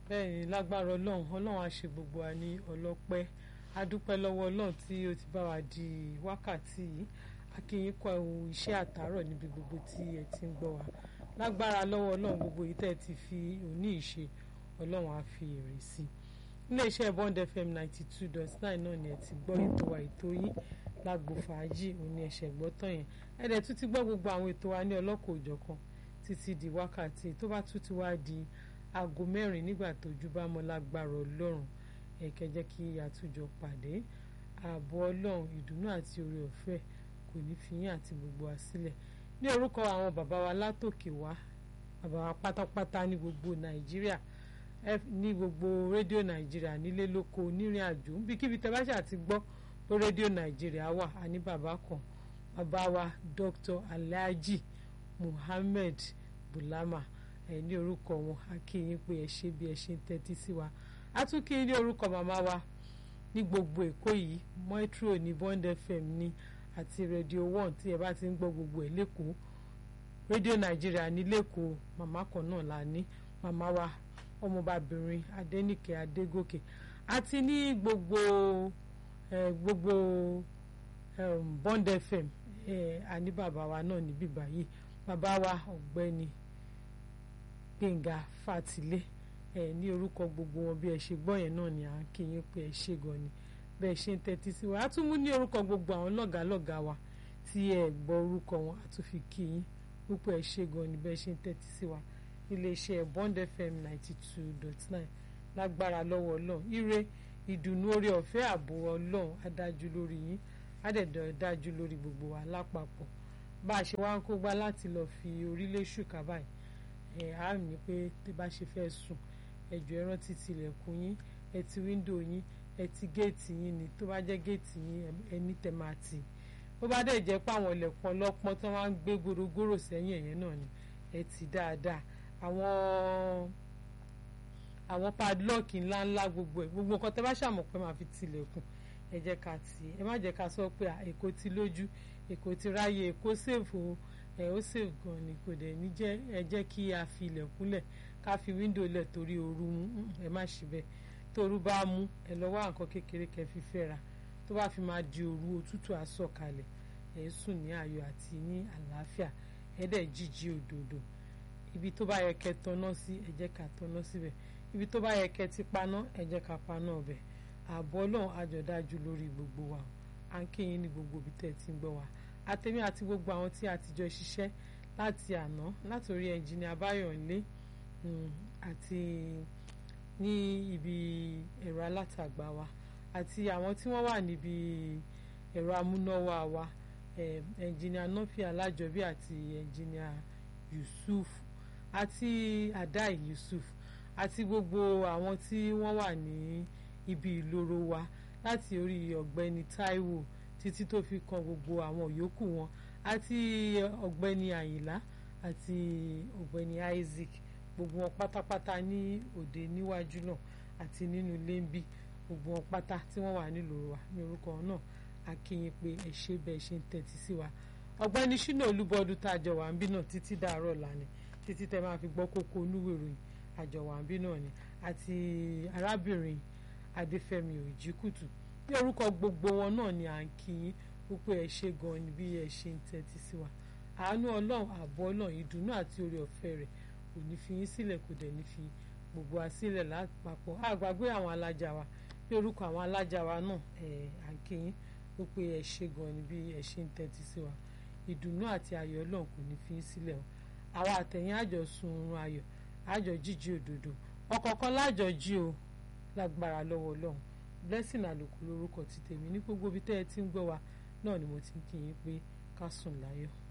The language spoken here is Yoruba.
bẹ́ẹ̀ ni lágbára ọlọ́run ọlọ́run á ṣe gbogbo wa ní ọlọ́pẹ́ a dúpẹ́ lọ́wọ́ ọlọ́run tí ó ti bá wa di wákàtí yìí a kí yín kú iṣẹ́ àtàárọ̀ níbi gbogbo tí ẹ ti ń gbọ́ wa lágbára lọ́wọ́ ọlọ́run gbogbo yìí tẹ́ ẹ ti fi òní ìṣe ọlọ́run á fi èrè sí i iléeṣẹ́ bond fm ninety two dot nine náà ni ẹ ti gbọ́ ètò wa ètò yín lágbo fàájì òní ẹ̀ṣẹ̀ gbọ́tàn yẹn ẹ dẹ̀ tún ti gbọ́ gbogbo àwọn ètò wa ní ọlọ́kọ̀ òjọ̀kan títí di wákàtí tó bá tún ti wá di aago mẹ́rin nígbà tójú bá mọ́ lágbára ọlọ́run ẹ̀kẹ́ jẹ́ kí àtúnjọ pàdé ààbò ọlọ́run ìdùnnú àti oore ọ̀fẹ́ kò ní fi yín àti gbogbo wa sílẹ̀ ní orúkọ àwọn bàbá wa látòkè wá bàbá wa pátápátá ní gbogbo nàìjíríà ní gbogbo rédíò nàìjíríà nílé lóko onírìn àjò níbikíbi tẹ́ bá ṣáà ti gbọ́ pé rédíò nàìjíríà wà á ní bàbá kan bàbá wa Dr. Alhaji Muhammed Bulama ẹ ní orúkọ wọn a kí yín pé ẹ ṣe bí ẹ ṣe ń tẹ́tí sí wa a tún kí yín ní orúkọ màmá wa ní gbogbo èkó yìí Metro ní Bond FM ní àti Radio One tí ẹ bá ti ń gbọ́ gbogbo ẹ̀ lẹ́kọ̀ọ́ rédíò nàìjíríà ní lẹ́kọ̀ọ́ màmá kan náà la ní màmá wa ọmọbabìnrin Adéníkẹ́ Adégòkè àti ní gbogbo ẹ gbogbo um, Bond FM ẹ àní bàbá wa náà níbí báyìí bàbá wa ọ̀gbẹ́ni Gbẹ̀ngà Fàtìlé ẹ ní orúkọ gbogbo wọn bí ẹ ṣe gbọ́ yẹn náà ni à ń kí yín pé ẹ ṣe gan ni bẹ́ẹ̀ ṣe ń tẹ́tí sí wa á tún mú ní orúkọ gbogbo àwọn lọ́gàálọ́gàá wa tí ẹ gbọ́ orúkọ wọn á tún fi kí yín púpọ̀ ẹ ṣe gan ni bẹ́ẹ̀ ṣe ń tẹ́tí sí wa iléeṣẹ́ Bond FM ninety two dot nine lágbára lọ́wọ́ ọlọ́run ire ìdùnnú orí ọ̀fẹ́ ààbò ọlọ́run adájú lórí yín ádẹ̀dọ̀ dájú lórí gbogbo wa lápapọ̀ bá a ṣe wá ń kógbá láti lọ fi orílẹ̀ ṣùkà báyìí ẹ̀ á ní pé tí bá ṣe fẹ́ sùn ẹ̀jọ̀ ẹ rántí tilẹ̀kùn yín ẹ ti wíńdò yín ẹ ti géètì yín ni tó bá jẹ́ géètì yín ẹni tẹ̀ máa tì bó bá dẹ̀ jẹ́ pé àwọn ilẹ̀kùn ọlọ́pọ́n tó máa ń gbé gbòrògbòrò sẹ́yìn ẹ̀yẹn náà ni ẹ ti dáadáa àwọn àwọn padlock ńláńlá gbogbo ẹ̀ gbogbo nǹkan tẹ́ bá ṣàmọ̀ pé máa fi tilẹ̀kùn ẹ jẹ́ ká tì ẹ má jẹ́ ká sọ pé èkó ti lójú èkó ti ráyè èkó sèfò ẹ ó sèfò gan ni kò dẹ̀ ní jẹ́ ẹ jẹ́ kí a fi ilẹ̀kùn lẹ̀ ká fi wíńdò lẹ̀ torí ooru mú ẹ má ṣe bẹ́ẹ̀ tóru bá mú ẹ lọ wá nǹkan kékeré kẹ́ fi fẹ́ra tó bá fi máa di òru òtútù àsọ̀kalẹ̀ ẹ sùn ní ayọ̀ àti ní àlàáfíà ẹ dẹ̀ jíjí òdòdó ibi tó bá yẹ kẹ́ tọ́ná sí ẹ jẹ́ ká tọ́ná síbẹ̀ ibi tó bá yẹ kẹ́ ti paná ẹ jẹ́ ká paná ọbẹ̀ ààbọ̀ ọlọ́run àjọ̀dájú lórí gbogbo wa à ń kéyìn ní gbogbo ibi tẹ́ ẹ ti ń gbọ́ wa àtẹ̀mí àti gbogbo àwọn tí a ti jọ ṣiṣẹ́ láti àná látòrí ẹnjìnìà Báyọ̀nlé àti ní ibi ẹ̀rọ alátagbà wa àti àwọn tí wọ́n wà níbi ẹ̀rọ amúnáwá wa ẹnjìnìà Nọ́fì Alájọbí àti ẹnjìnìà Yusuf àti Adai Yusuf àti gbogbo àwọn tí wọ́n wà ní ibi ìloro wa láti orí ọ̀gbẹ́ni Táíwò títí tó fi kan gbogbo àwọn yòókù wọn àti ọ̀gbẹ́ni Àyìnlá àti ọ̀gbẹ́ni Isaac gbogbo wọn pátápátá ní òde níwájú náà àti nínú ilé ń bí gbogbo wọn pátá tí wọ́n wà nílùú wa ní orúkọ náà a kí yín pé ẹ ṣe bẹ́ẹ̀ ṣe ń tẹ́tí sí wa ọ̀gbẹ́ni Ṣínà Olúbọdún tá a jọ wà ń bí náà títí dàárọ̀ lánàá títí tẹ́ máa fi gbọ́ kókó onúwèé ìròyìn àjọwà ń bí náà ni àti arábìnrin Adéfẹ́mi Òjìkùtù ní orúkọ gbogbo wọn náà ni à ń kí yín wípé ẹ ṣe gan ni bí ẹ ṣe ń tẹ́tí sí wa àánú Ọlọ́run ààbò Ọlọ́run ìdùnnú àti oore ọ̀fẹ́ rẹ̀ kò ní fi yín sílẹ̀ kò dẹ̀ ní fi gbogbo wa sílẹ̀ lápapọ̀ àgbàgbé àwọn alájà wa ní orúkọ àwọn alájà wa náà ẹ̀ à ń kí yín wípé ẹ ṣe gan ni bí ẹ ṣe ń tẹ́tí sí wa ìdùnnú àti ayọ̀ Ọlọ́run kò ní fi yín sílẹ̀ o àwa àtẹ̀yìn àjọ sun oorun ayọ̀ àjọ jíjí òdodo ọ̀kọ̀ọ̀kan lájọ jí o lágbára lọ́wọ́ Ọlọ́run blessing àlòkù lórúkọ ti tèmi ní gbogbo ibi tẹ́ ẹ ti ń gbọ́ wa náà ni mo ti ń kí yín pé ká sùn láyọ̀.